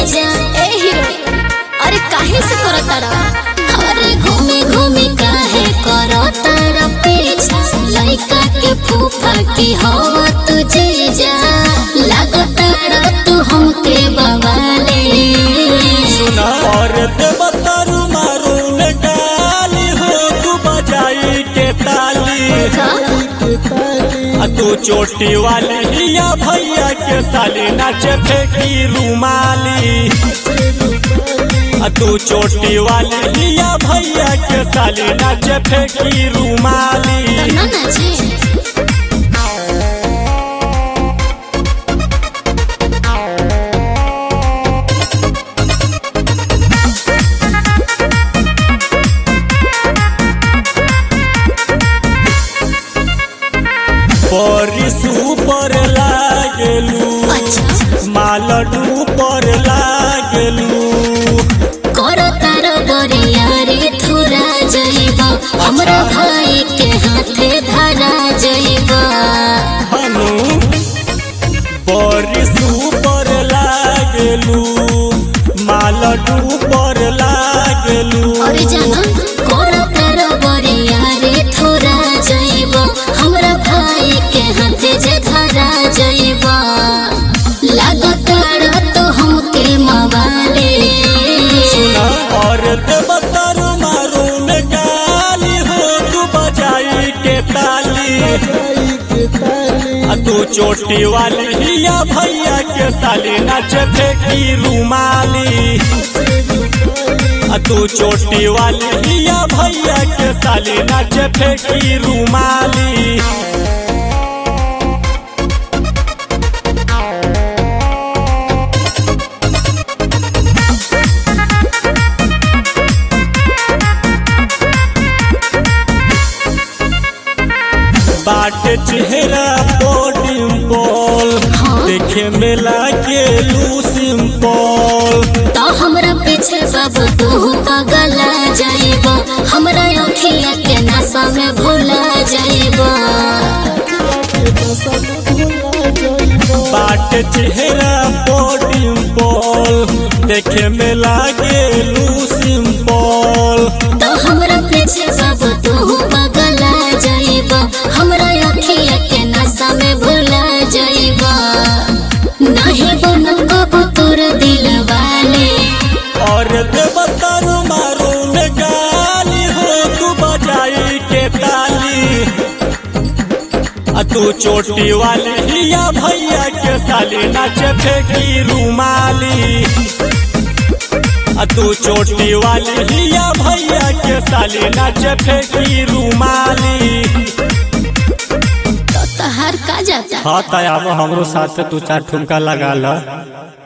जा ए हीरो अरे काहे से करो तारा अरे घूमे घूमे काहे करो तारा पीछा लइका के फूफा की हवा तुझे जा लागो तारा तू हमके बवाले सुना और देवतारू मारू में गाली हो तू बजाई के ताली का आ तू चोटी वाली हिया भैया के साली नाचे फेंकी रुमाली आ तू चोटी वाली हिया भैया के साली नाचे फेंकी रुमाली ना नाचे बरिस ऊपर लागेलू अच्छा मालडू पर लागेलू करो तारो बरिया रे थुरा जइबा हमरा भाई के हाथे धरा जइबा हनु बरिस ऊपर लागेलू मालडू पर लागेलू अरे जाना करो तारो बरिया रे थुरा जइबा हमरा भाई के हाथे जे धरा जइबा लागो तारो तो हमके मवाले सुना और देवतर मारू में गाली हो तू बजाई के ताली आ तू चोटी वाली हिया भैया के साली नाच फेंकी रुमाली आ तू चोटी वाली हिया भैया के साली नाच फेंकी रुमाली बाट चेहरा डिम्पल देखे में लागे लू सिंपल तो हमरा पीछे बाबू तू पगला जाइबा हमरा अखिया के नशा में भूला जाइबा बाट चेहरा डिम्पल देखे में लागे लू सिंपल तो हमरा पीछे बाबू तू पगला जाइबा हमरा अखिया के नशा में भूला जाइबा नहीं बनो कबू तोर दिल वाले और देवतर मारू में गाली हो तू बजाई के ताली आ तू चोटी वाली हिया भैया के साली नाच फेंकी रुमाली आ तू चोटी वाली हिया भैया के साली नाच फेंकी रुमाली तो तहार का जाता हाँ तब हमरो साथ तू चार ठुमका लगा ला